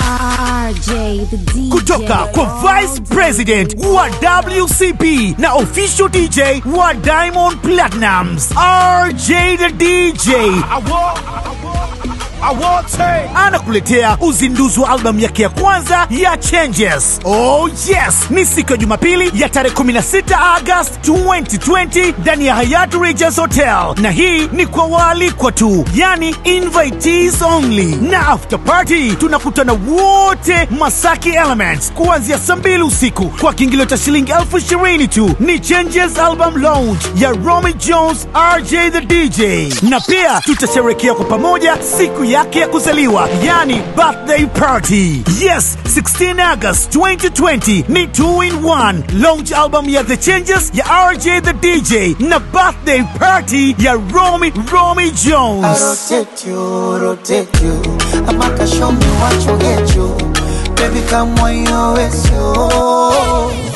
RJ the DJ. kutoka kwa Vice President wa WCB na official DJ wa Diamond Platnumz RJ the DJ anakuletea uzinduzi wa albamu yake ya kwanza ya Changes. Oh yes, ni siku ya Jumapili ya tarehe 16 August 2020 ndani ya Hyatt Regency Hotel, na hii ni kwa waalikwa tu, yani invitees only, na after party tunakutana wote Masaki Elements kuanzia saa mbili usiku kwa kiingilio cha shilingi elfu ishirini tu. Ni Changes album launch ya Romy Jones RJ the DJ, na pia tutasherekea kwa pamoja siku yake ya kuzaliwa, yani birthday party. Yes, 16 August 2020 ni 2 in 1 launch album ya The Changes ya RJ the DJ na birthday party ya Romy Romy I Jones. rotate you, rotate you. I'm a show me what you get you. Baby, come on, you it's you.